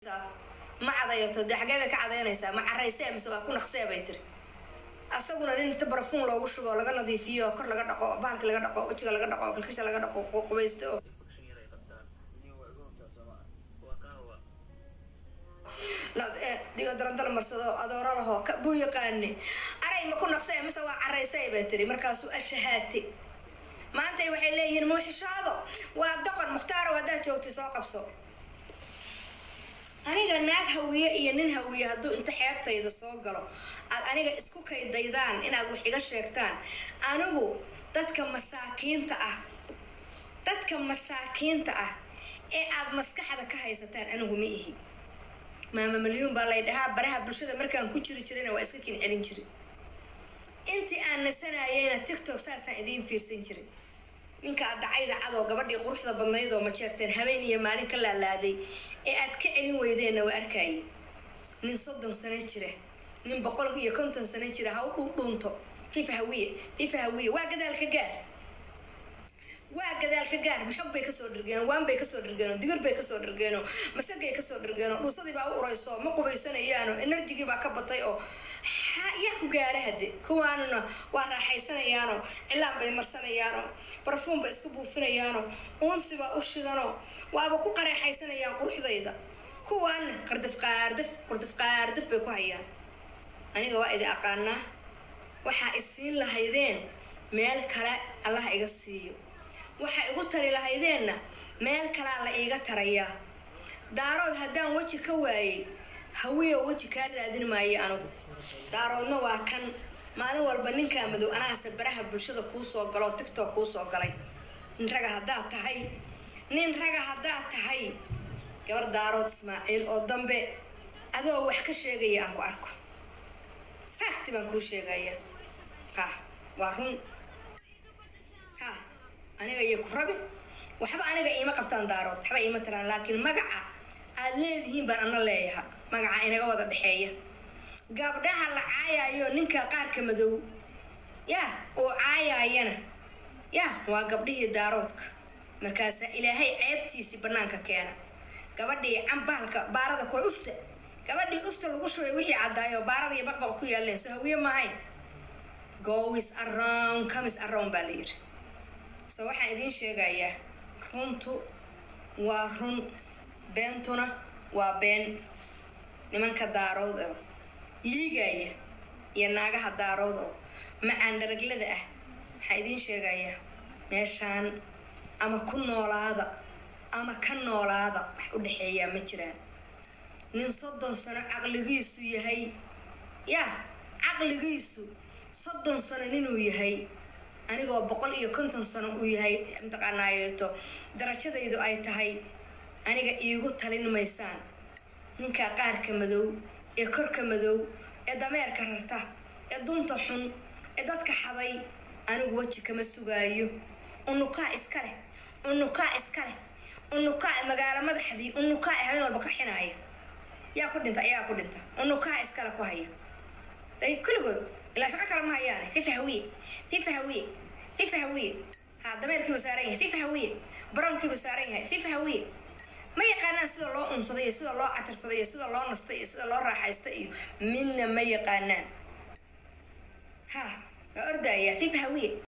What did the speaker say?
ma cadayato dee xagee bay ka cadaynaysaa ma caraysee mise waa ku naqsee bay tiri asaguna nin inta barafuun loogu shubo laga nadiifiyo kor laga dhaqo bahalka laga dhaqo wejiga laga dhaqo kalkisha laga dhaqo qubaysto oo digo darandala marsado adooro laho buu yaqaani aray ma ku naqsee mise waa caraysay bay tiri markaasuu ashahaate maanta waxay leeyihiin muuxishaado waa doqon mukhtaaro haddaad joogtay soo qabso aniga naag hawiye iyo nin hawiye hadduu inta xeebtayda soo galo aad aniga isku kaydaydaan inaad wax iga sheegtaan anigu dadka masaakiinta ah dadka masaakiinta ah ee aad maskaxda ka haysataan anigu ma ihi maama malyuun baa lay dhahaa baraha bulshada markaan ku jiri jirayna waa iska kin celin jiri intii aan nasanayeyna tiktok saasaan idiin fiirsan jiray ninka adacayda cadoo gabadhii quruxda badnayd oo majeerteen habeen iyo maalin ka laalaaday ee aad ka celin weydeenna waa arkaaye nin soddon sano jira nin boqol iyo konton sano jira ha u dhundhunto fifa hawiye fifa hawiye waa gadaalka gaar waa gadaalka gaar maxog bay kasoo dhirgeen waan bay kasoo dhirgeeno digir bay kasoo dhirgeeno masagay kasoo dhirgeeno dhuusadii baa u urayso ma qubaysanayaano enerjigii baa ka batay oo yaa ku gaara hade kuwaanuna waa raaxaysanayaano cilaan bay marsanayaano barfuun bay isku buufinayaano uunsi baa u shidano waaba ku qareexaysanayaan quruxdayda kuwaana qardaf qaardaf qardaf qaardaf bay ku hayaan aniga waa idi aqaanaa waxaa isiin lahaydeen meel kale allaha iga siiyo waxaa igu tari lahaydeenna meel kalaa la iiga tarayaa daarood haddaan weji ka waayey hawiya weji kaa raadin maayo anigu daaroodna waa kan maalin walba ninkaa madow anaase baraha bulshada kuu soo galoo tictok kuu soo galay nin raga haddaad tahay nin raga haddaad tahay gabar daarood ismaaciil oo dambe adoo wax ka sheegaya aan ku arko facti baan kuu sheegaya ha waa run ha aniga iyo ku rabi waxba aniga iima qabtaan daarood waxba iima tiraan laakiin magaca aad leedihiin baan ana leeyaha magaca inaga wada dhexeeya gabdhaha la caayayo ninka qaarka madow yaa oo caayayana yaa waa gabdhihii daaroodka markaasaa ilaahay ceebtiisii banaanka keena gabadhii cambahalka baarada kuwa ufta gabadhii ufta lagu shubay wixii caddaayo baarada iyo baqbaq ku yaaleen so hawiye maahayn gois around comis around baa la yidhi so waxaan idiin sheegayaa runtu waa run beentuna waa been nimanka daarood oo liigaya iyo naagaha daarood oo macaan dharaglada ah waxaa idiin sheegayaa meeshaan ama ku noolaada ama ka noolaada wax u dhexeeyaa ma jiraan nin soddon sano caqligiisu yahay yaa caqligiisu soddon sano ninuu yahay anigoo boqol iyo konton sano uu yahay mataqaanaayeeto darajadaydu ay tahay aniga iigu talin maysaan ninkaa qaarka madow ee korka madow ee dameerka rarta ee dunta xun ee dadka xaday anigu weji kama sugaayo unukaa iska leh unukaa iska leh unukaa magaalo madaxdii unukaa habeen walba qarxinaaya yaa ku dhinta ayaa ku dhinta unukaa iskale ku haya day kulligood ilaa shaqo kale ma hayaane fifa hawiye fifa hawiye fifa hawiye ha dameerkiibu saaran yahay fifa hawiye baroonkiibu saaran yahay fifa hawiye ma yaqaanaan sida loo unsaday iyo sida loo catirsaday iyo sida loo nastay iyo sida loo raaxaystay iyo midna ma yaqaanaan ha waa ordaya fifa hawiye